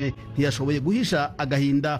cyane ntiyashoboye guhisha agahinda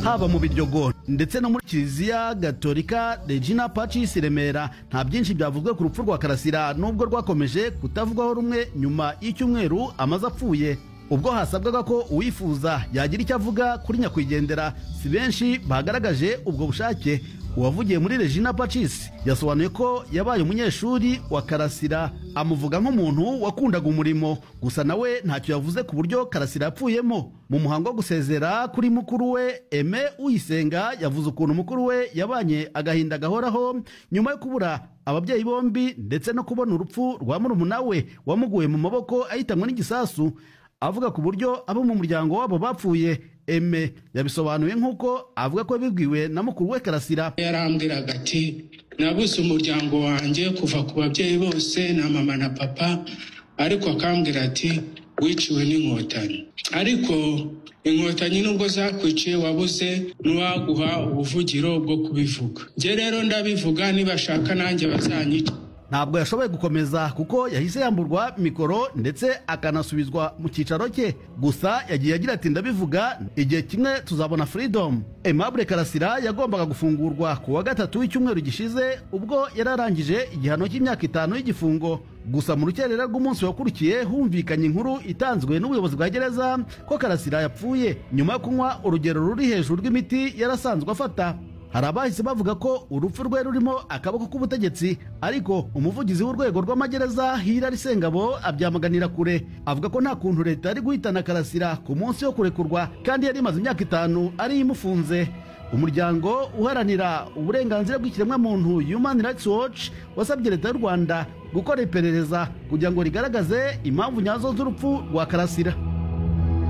haba mu biryogo ndetse no muri kiliziya gatolika regina pacis remera nta byinshi byavuzwe ku rupfu rwa karasira nubwo rwakomeje kutavugwaho rumwe nyuma y'icyumweru amaze apfuye ubwo hasabwaga ko uwifuza yagira icyo avuga kuri nyakwigendera si benshi bagaragaje ubwo bushake uwavugiye muri regina pacis yasobanuye ko yabaye umunyeshuri wa karasira amuvuga nk'umuntu wakundaga umurimo gusa nawe ntacyo yavuze ku buryo karasira yapfuyemo mu muhango wo gusezera kuri mukuru we eme uyisenga yavuze ukuntu mukuru we yabanye agahinda gahoraho nyuma yo kubura ababyeyi bombi ndetse no kubona urupfu rwa murumuna we wamuguye mu maboko ahitanwe n'igisasu avuga ku buryo abo mu muryango wabo bapfuye eme yabisobanuye nk'uko avuga ko yabibwiwe na mukuru we karasira yarambwiraga ati nabuze umuryango wanjye kuva ku babyeyi bose na mama na papa ariko akambwira ati wiciwe n'inkotanyi ariko inkotanyi nubwo zakwiciye wabuze n'uwaguha ubuvugiro bwo kubivuga njye rero ndabivuga nibashaka nanjye bazanyica ntabwo yashoboye gukomeza kuko yahise yamburwa mikoro ndetse akanasubizwa mu cyicaro cye gusa yagiye agira ati ndabivuga igihe kimwe tuzabona freedom aimable karasira yagombaga gufungurwa ku wa gatatu w'icyumweru gishize ubwo yari arangije igihano cy'imyaka itanu y'igifungo gusa mu rukerera rw'umunsi wakurikiye humvikanye inkuru itanzwe n'ubuyobozi bwa gereza ko karasira yapfuye nyuma yo kunywa urugero ruri hejuru rw'imiti yarasanzwe afata hari abahise bavuga ko urupfu rwe rurimo akaboko k'ubutegetsi ariko umuvugizi w'urwego rw'amagereza hirari sengabo abyamaganira kure avuga ko nta kuntu leta yari guhitana karasira ku munsi wo kurekurwa kandi yari imaze imyaka itanu ariyo imufunze umuryango uharanira uburenganzira bw'ikiremwamuntu human rights watch wasabye leta y'u rwanda gukora iperereza kugira ngo rigaragaze impamvu nyazo z'urupfu rwa karasira